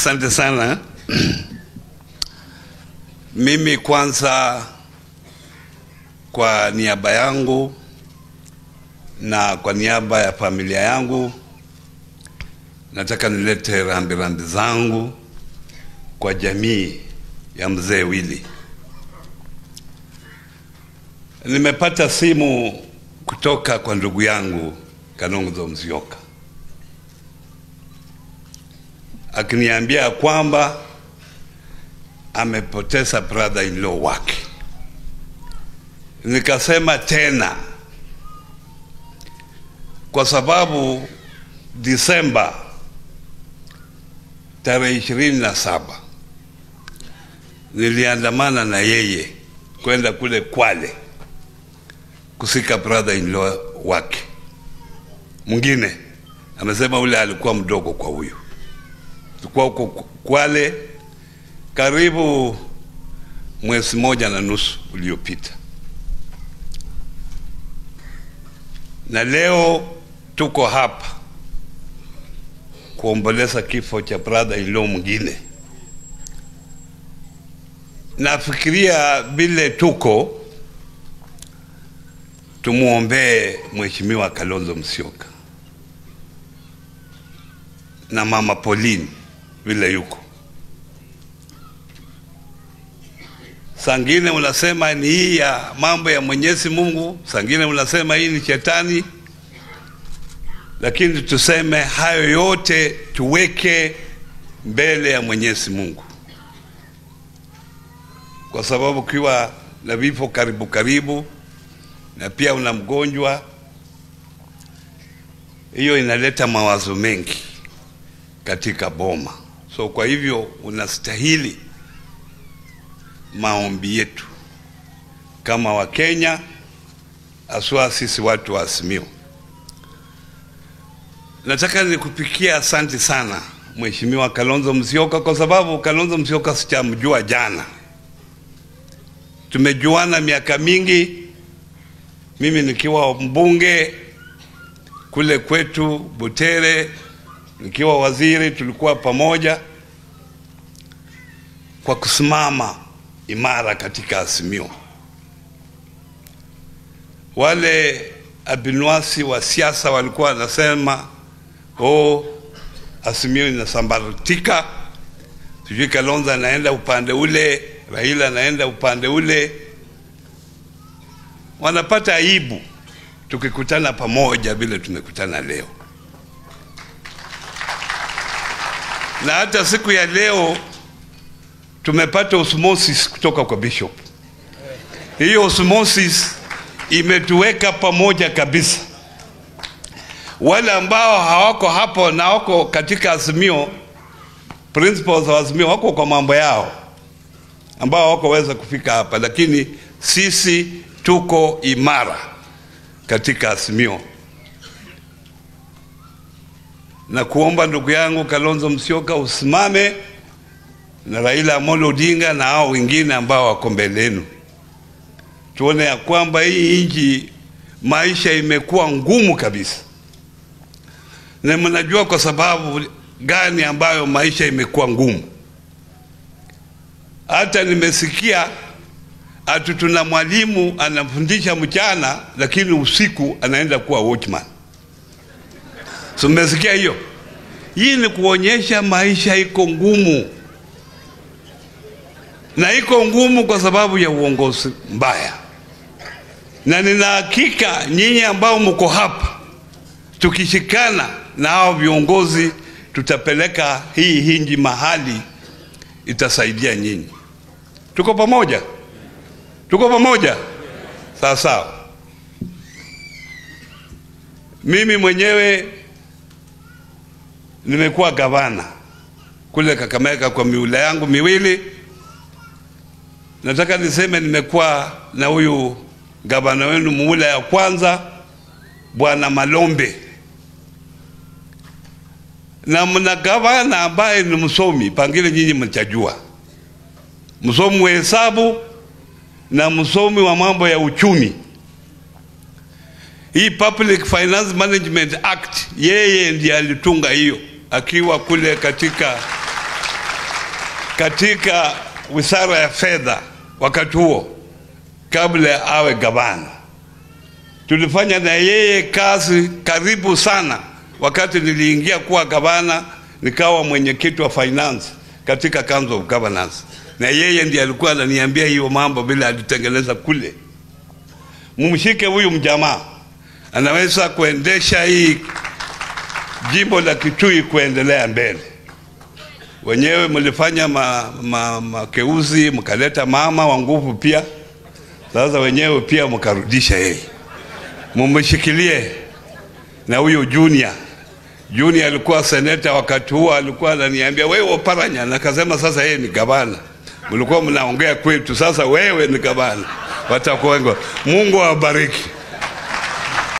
Asante sana. Mimi kwanza, kwa niaba yangu na kwa niaba ya familia yangu, nataka nilete rambirambi zangu kwa jamii ya mzee Willy. Nimepata simu kutoka kwa ndugu yangu Kalonzo Musyoka akiniambia kwamba amepoteza brother in law wake. Nikasema tena, kwa sababu Disemba tarehe ishirini na saba niliandamana na yeye kwenda kule Kwale kusika brother in law wake mwingine. Amesema ule alikuwa mdogo kwa huyu. Tulikuwa huko Kwale karibu mwezi moja na nusu uliopita, na leo tuko hapa kuomboleza kifo cha brother in law mwingine. Nafikiria vile tuko tumwombee Mheshimiwa Kalonzo Musyoka na mama Pauline vile yuko. Sangine unasema ni hii ya mambo ya Mwenyezi Mungu, sangine unasema hii ni shetani, lakini tuseme hayo yote tuweke mbele ya Mwenyezi Mungu, kwa sababu ukiwa na vifo karibu karibu na pia una mgonjwa, hiyo inaleta mawazo mengi katika boma. So kwa hivyo unastahili maombi yetu kama Wakenya, aswa sisi watu wa Azimio. Nataka nikupikia asante sana Mheshimiwa Kalonzo Musyoka, kwa sababu Kalonzo Musyoka sijamjua jana, tumejuana miaka mingi, mimi nikiwa mbunge kule kwetu Butere nikiwa waziri tulikuwa pamoja kwa kusimama imara katika Azimio. Wale abinwasi wa siasa walikuwa wanasema oh, Azimio inasambaratika, sijui Kalonzo anaenda upande ule, Raila anaenda upande ule. Wanapata aibu tukikutana pamoja vile tumekutana leo. na hata siku ya leo tumepata osmosis kutoka kwa bishop. Hiyo osmosis imetuweka pamoja kabisa. Wale ambao hawako hapo na wako katika Azimio, principles wa Azimio wako kwa mambo yao, ambao hawakoweza kufika hapa, lakini sisi tuko imara katika Azimio na kuomba ndugu yangu Kalonzo Musyoka usimame na Raila Amolo Odinga na hao wengine ambao wako mbele yenu, tuone ya kwamba hii nchi maisha imekuwa ngumu kabisa, na mnajua kwa sababu gani ambayo maisha imekuwa ngumu. Hata nimesikia atu tuna mwalimu anafundisha mchana, lakini usiku anaenda kuwa watchman. So mmesikia hiyo? Hii ni kuonyesha maisha iko ngumu, na iko ngumu kwa sababu ya uongozi mbaya, na nina hakika nyinyi ambao mko hapa, tukishikana na hao viongozi, tutapeleka hii hinji mahali itasaidia nyinyi. Tuko pamoja, tuko pamoja, sawa sawa. Mimi mwenyewe nimekuwa gavana kule Kakamega kwa miula yangu miwili. Nataka niseme nimekuwa na huyu gavana wenu muula ya kwanza Bwana Malombe, na mna gavana ambaye ni msomi, pangile nyinyi mchajua, msomi wa hesabu na msomi wa mambo ya uchumi. Hii Public Finance Management Act yeye ndiye alitunga hiyo akiwa kule katika katika wizara ya fedha wakati huo, kabla awe gavana. Tulifanya na yeye kazi karibu sana. Wakati niliingia kuwa gavana, nikawa mwenyekiti wa finance katika Council of Governors, na yeye ndiye alikuwa ananiambia hiyo mambo vile alitengeneza kule. Mumshike huyu mjamaa, anaweza kuendesha hii jimbo la Kitui kuendelea mbele. Wenyewe mlifanya ma, ma, makeuzi mkaleta mama wa nguvu pia, sasa wenyewe pia mkarudisha yeye, mumshikilie na huyu Junior. Junior alikuwa seneta wakati huo, alikuwa ananiambia wewe Oparanya, nakasema sasa yeye ni gavana. Mlikuwa mnaongea kwetu, sasa wewe ni gavana. Watakuwengo. Mungu awabariki.